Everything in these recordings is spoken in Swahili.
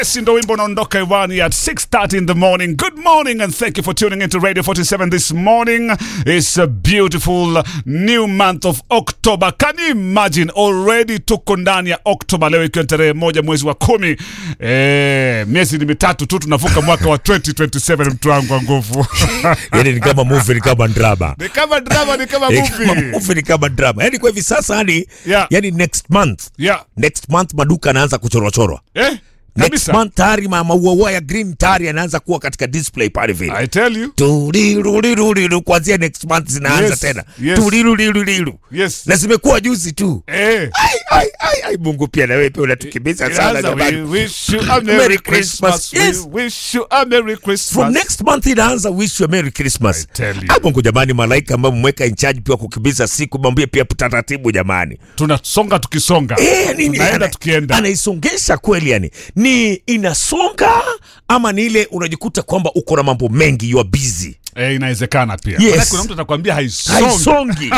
Si ndo wimbo unaondoka hewani at 6:30 in the morning. Good morning and thank you for tuning into Radio 47 this morning. It's a beautiful new month of October. Can you imagine already tuko ndani ya October leo ikiwa tarehe moja mwezi wa kumi. Eh, miezi ni mitatu tu tunavuka mwaka wa 2027 mtu wangu wa nguvu. yani ni kama movie ni kama drama Ni kama drama, ni kama Eh, kama movie. movie ni kama drama yani kwa hivi sasa hadi Yeah. yani next month Yeah. next month maduka anaanza kuchorwachorwa Eh? next Kabisa. month tayari ma- mauaua ya green tayari yanaanza kuwa katika display pale vile I tell you. Tuliruliruliru, kuanzia next month zinaanza Yes, tena yes. Tuliruliruliru. Yes. na zimekuwa juzi tu Eh. ai, ai, ai, ai, mungu pia na wewe pia unatukimbiza sana Inaanza, we jamani wish you a Merry Merry Christmas. Christmas. Yes. We wish you a Merry Christmas. from next month inaanza wish you a merry christmas I tell you. Ah, mungu jamani malaika ambayo mmeweka in charge pia kukimbiza siku mwambie pia taratibu jamani tunasonga tukisonga Eh, nini, tunaenda ana- tukienda anaisongesha kweli yani ni inasonga ama ni ile unajikuta kwamba uko na mambo mengi you are busy eh, inawezekana pia Yes. Maana kuna mtu atakwambia haisongi haisongi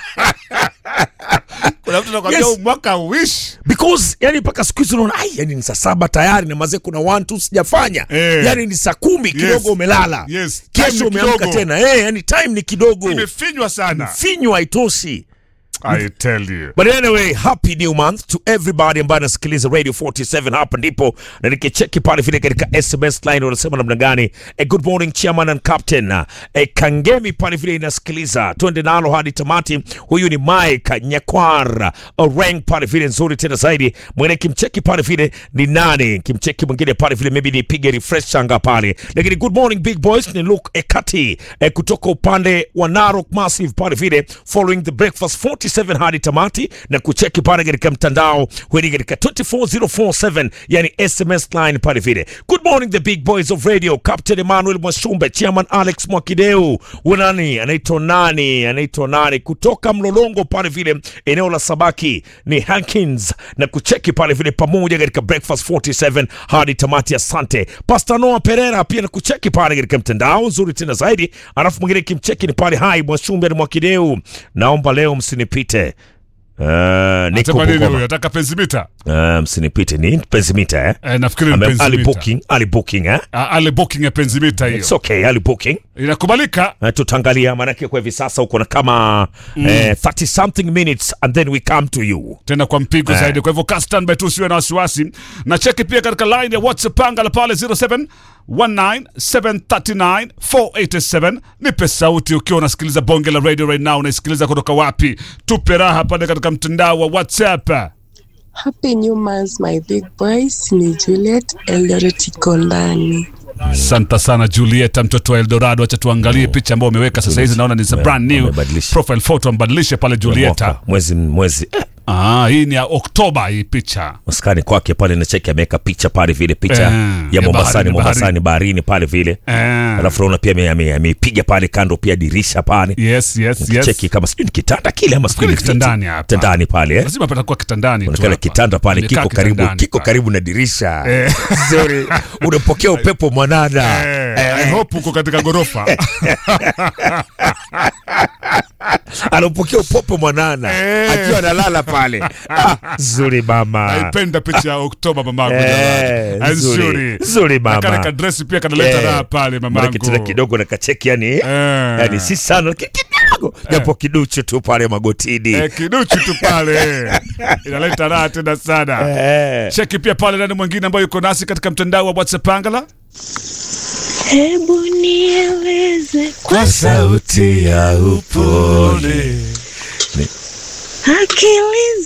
kuna mtu atakwambia Yes. huu mwaka wish because yani mpaka siku hizi unaona ai yani ni saa saba tayari na mazee kuna one two sijafanya Eh. yani ni saa kumi kidogo umelala Yes. Time kesho ni umeamka kidogo. tena eh, yani time ni kidogo imefinywa sana finywa haitoshi I tell you But anyway, happy new month to everybody ambaye anasikiliza Radio 47 hapa ndipo na nikicheki pale vile katika SMS line wanasema namna gani. A good morning chairman and captain. E, Kangemi pale vile inasikiliza. Twende nalo hadi tamati. Huyu ni Mike Nyakwar. Orang pale vile nzuri tena zaidi. Mwene kimcheki pale vile ni nani? Kimcheki mwingine pale vile maybe nipige refresh changa pale. Lakini good morning big boys ni Luke Ekati e, kutoka upande wa Narok Massive pale vile following the breakfast 47 hadi tamati na kucheki pale katika mtandao weni katika 24047 yani SMS line pale vile. Good morning the big boys of radio, Captain Emmanuel Mwashumbe, Chairman Alex Mwakideu, unani anaitwa nani, anaitwa nani kutoka Mlolongo pale vile eneo la Sabaki ni Hankins na kucheki pale vile pamoja katika breakfast 47 hadi tamati. Asante Pastor Noah Pereira pia na kucheki pale katika mtandao nzuri tena zaidi. Alafu mwingine kimcheki ni pale hai Mwashumbe na Mwakideu, naomba leo msinipite. Uh, niko Anasema nini Bungoma. huyo ataka penzimita Uh, msinipite ni penzimita eh? eh, nafikiri ni Ame- ali penzimita booking ali booking eh? Ah, ale booking ya penzimita hiyo It's okay ali booking inakubalika uh, tutaangalia maanake kwa hivi sasa uko na kama mm. eh, 30 something minutes and then we come to you tena kwa mpigo Eh. zaidi. Kwa hivyo ka standby tu, usiwe na wasiwasi, na cheki pia katika line ya WhatsApp pangala pale 0719739487 nipe sauti ukiwa unasikiliza bonge la radio right now. Unaisikiliza kutoka wapi? Tupe raha pale katika mtandao wa WhatsApp. Happy New Month, my big boys. Ni Juliet Eldoret iko ndani. Asante sana Julieta, mtoto wa Eldorado. Acha tuangalie picha ambayo umeweka sasa hizi, naona ni za brand new Wamebadilisha. profile photo, ambadilishe pale Julieta. Mwaka, mwezi mwezi eh, Ah, hii ni ya Oktoba hii picha. maskani kwake pale na cheki ameweka picha pale vile picha Eh, ya ya Mombasani baharini, Mombasani baharini pale vile Eh. alafu naona pia ame- ame- ameipiga pale kando pia dirisha pale Yes, yes, yes. cheki kama sijui ni kitanda kile ama sijui ni Nafikiri kitandani kiti. hapa. kitandani pale eh? Lazima patakuwa kitandani tu Unaonekana hapa. kitanda pale Amekaa kiko karibu kitandani kiko pale. karibu na dirisha Eh. Zuri. unapokea upepo mwanana Eh, I hope uko katika ghorofa. anapokea upepo mwanana Eh. akiwa analala pale ah, zuri mama Naipenda picha ya Oktoba mamangu. Eh, jamani. nzuri. Nzuri. Nzuri mama. Na kale kadresi pia kanaleta Eh, raha pale Maanake tena mamangu. kidogo na kacheki yani Eh. yani si sana lakini kidogo japo kiduchu tu pale magotini Eh, kiduchu tu pale. Inaleta raha tena sana. Eh. Cheki pia pale nani mwingine ambayo yuko nasi katika mtandao wa WhatsApp Angala. Hebu nieleze kwa sauti ya upole akili